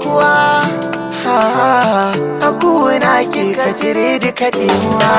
garkuwa a kuna ke ka cire duka ɗimuwa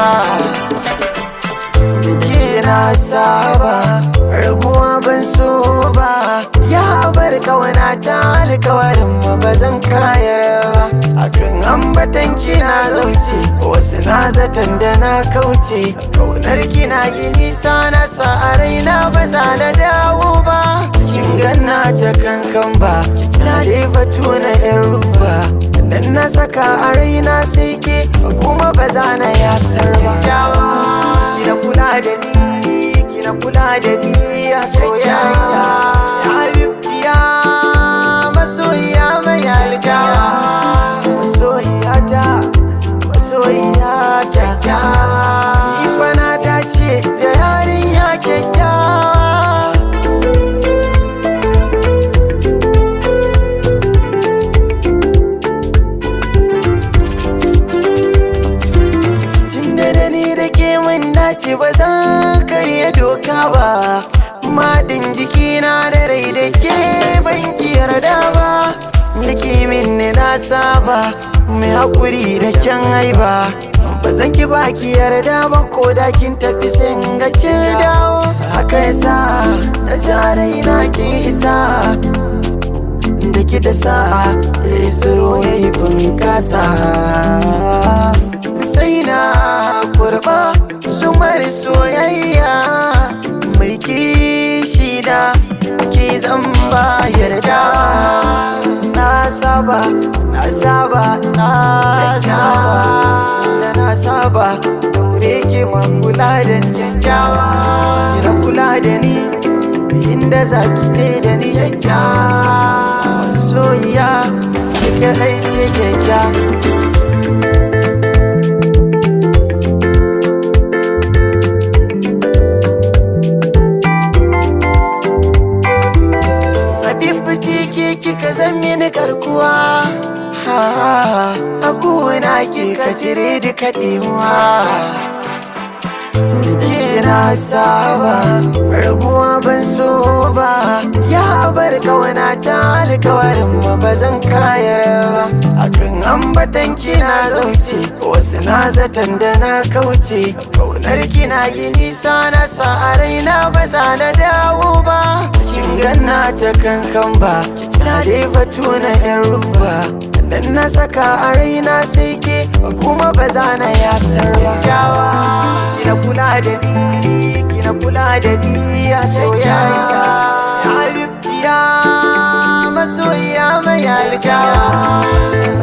ke na saba rabuwa ban so ba ya bar kawana ta alkawarin mu ba zan kayar ba akan ambatan kina zauce wasu na zaton da na kauce kaunar kina yi nisa na sa a raina ba za na dawo ba kin ganna ta kankan ba na dai batu na yan ruba dan na saka a raina sai ke kuma ba za na yasar ba kina kula da ni kina kula da ni ya soyayya ya habibtiya masoyiya mai alkawa masoyiya ta masoyiya kyakkyawa ifana ta ce da yarinya kyakkyawa Tunda da ni da ke mun dace ba zan karya doka ba Madin jikina da rai da ke ban ki yarda ba Da ke min ne na saba mai haƙuri da kyan haiba Ba zan ki ba ki yarda ba ko da kin tafi sai in ga kin dawo Haka yasa na zara ina ki isa da ki da sa'a ya tsoro ya yi bunkasa sai na kurba zumar soyayya mai kishi da ke zamba yarda na saba na saba na saba da na saba daure ke ma kula da ni kyakkyawa kira kula da ni inda za ki je da ni kyakkyawa soyayya duka ɗai sai kyakkyawa Habibti ke kika zan mini garkuwa a kuna ke ka cire duka ɗimuwa Kina saba rabuwa ban so ba ya bar kawana ta alkawarin mu ba zan kayar ba akan ambatan kina zauce wasu na zaton da na kauce kaunar kina yi nisa na sa a raina ba za na dawo ba kin ganna ta kankan ba na dai batu na yan ruba dan na saka a raina sai ke kuma ba za na yasar ba kina kula da ni kina kula da ni ya soyayya ya habibtiya masoyiya mai alkawa